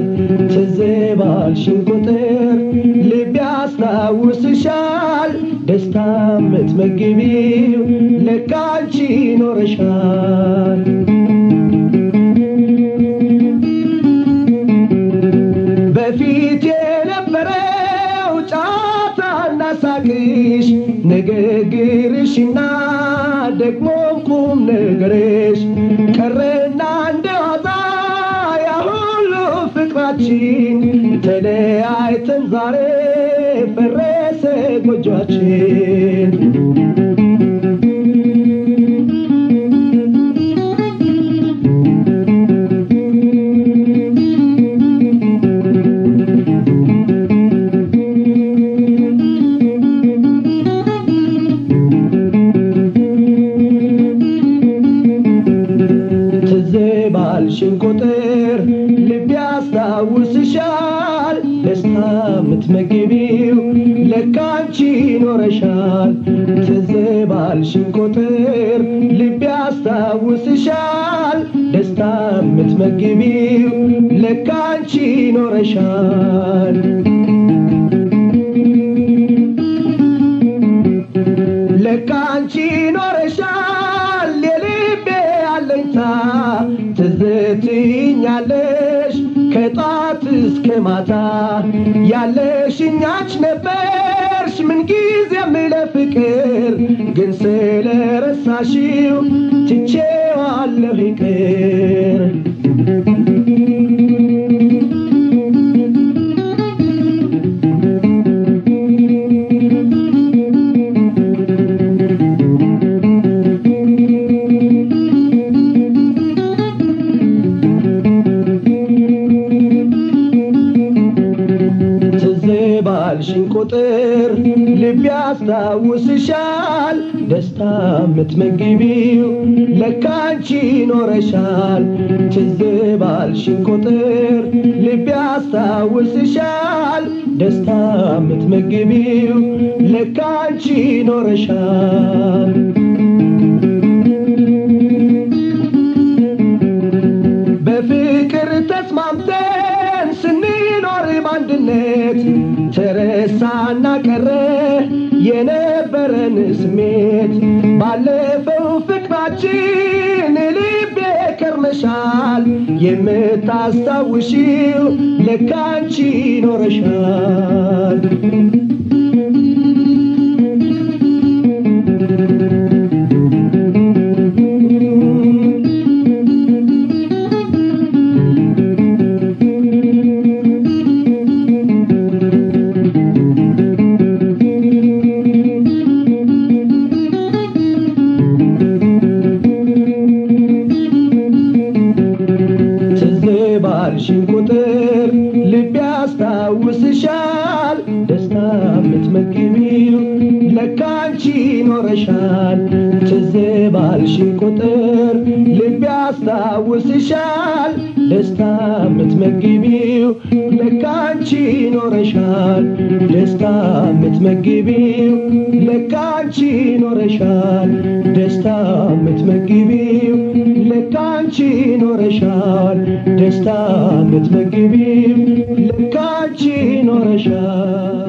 ትዝ ባልሽን ቁጥር ልብ ያስታውስሻል ደስታ የምትመግቢው ለካ አንቺ ኖረሻል በፊት የነበረው ጨዋታና ሳቅሽ ንግግርሽና ደግሞም ቁም ነገርሽ ቀረና እንደዋዛ ያ ሁሉ ፍቅራችን ተለያይተን ዛሬ ፈረሰ ጎጇችን ትዝ ባልሽን ቁጥር ልብ ያስታውስሻል ደስታ የምትመግቢው ለካ አንቺ ኖረሻል ትዝ ባልሽን ቁጥር ልብ ያስታውስሻል ደስታ የምትመግቢው ለካ አንቺ ኖረሻል ለካ አንቺ ኖረሻል የልቤ አለኝታ ትዝ ትይኛለሽ ከጧት እስከ ማታ ያለሽኛች ነበርሽ ምንጊዜም ለፍቅር ግን ስለረሳሽው ትቼዋለሁ ይቅር ትዝ ባልሽን ቁጥር ልብ ያስታውስሻል ደስታ የምትመግቢው ለካ አንቺ ኖረሻል ትዝ ባልሽን ቁጥር ልብ ያስታውስሻል ደስታ የምትመግቢው ለካ አንቺ ኖረሻል በፍቅር ተስማምተን ስንኖር በአንድነት ተረሳና ቀረ የነበረን ስሜት ባለፈው ፍቅራችን ልቤ ከርመሻል የምታስታውሺው ለካ አንቺ ኖረሻል ትዝ ባልሽን ቁጥር ልብ ያስታውስሻል ደስታ የምትመግቢው ለካ አንቺ ኖረሻል ትዝ ባልሽን ቁጥር ልብ ያስታውስሻል ደስታ የምትመግቢው ለካ አንቺ ኖረሻል ደስታ የምትመግቢው ለካ አንቺ ኖረሻል ደስታ የምትመግቢው ለካ አንቺ ኖረሻል ደስታ የምትመግቢው ለካ አንቺ ኖረሻል